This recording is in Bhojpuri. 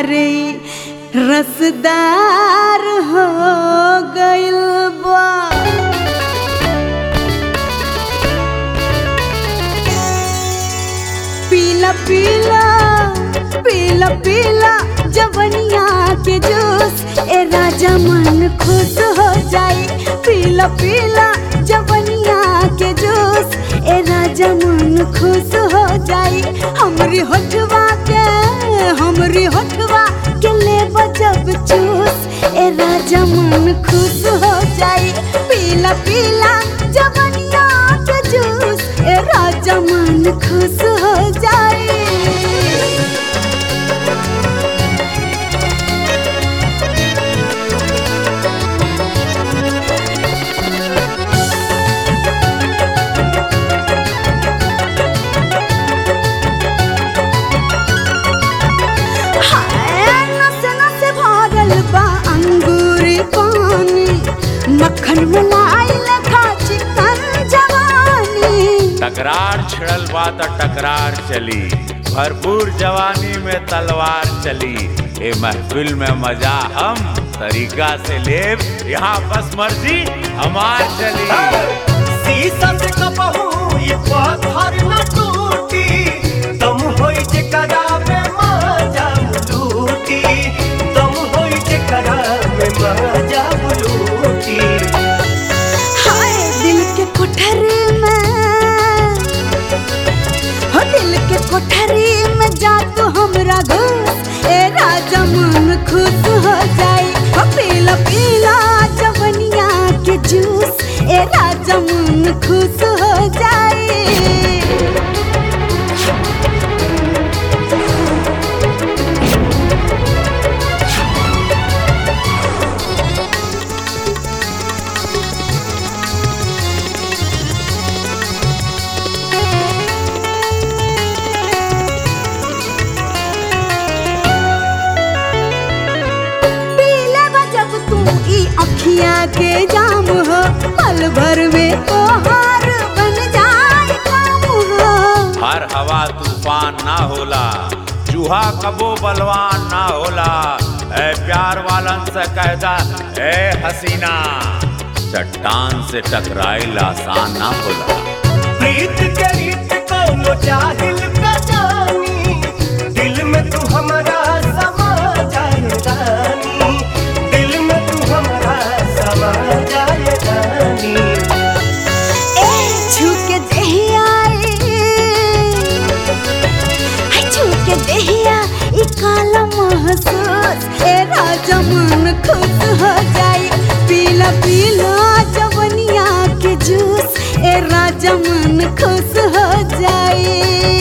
अरे रसदार हो गइल बा पीला पीला पीला पीला जवनिया के जूस ए राजा मन खुश हो जाई पीला पीला जवनिया के जूस ए राजा मन खुश हो जाई हमरी होठवा के हमरी होठवा के ले जब चूस ए राजा मन खुश हो जाई पीला पीला जवनिया के जूस ए राजा मन खुश हो जाई हाय, नस नस भरल बा अंगूर पानी मक्खन मलाई लेखा चिकन जवानी टकरार छिड़ल बा त टकरार चली भरपूर जवानी में तलवार चली ए महफिल में मजा हम तरीका से लेब यहाँ बस मर्जी हमार चली शीशा से कपहू ये पत्थर न टूटी दम होई जे करावे मजा लूटी दम होई जे करावे मजा लूटी हाय दिल के कोठरी में हो दिल के कोठरी में जा तू हमरा घुस ए राजा मन खुश हो जाई हो पीला पीला जवनिया के जूस ए राजा मन खुश हो जाई पीले बा जब तू ई अखिया के जाम हो पल भर में तोहार बन जाए काम हो हर हवा तूफान ना होला चूहा कबो बलवान ना होला ए प्यार वालन से कहदा ए हसीना चट्टान से टकराइल आसान ना होला प्रीत के रीत कोनो जाहिल का जानी दिल में तू हमारा समा जाए रानी दिल में तू हमारा समा जाए रानी ए छूके देहिया हाय छूके देहिया ई काला महसूस ए राजा मन खुश हो जाई पीला पीला जवनिया के जूस ए राजा मन खुश हो जाई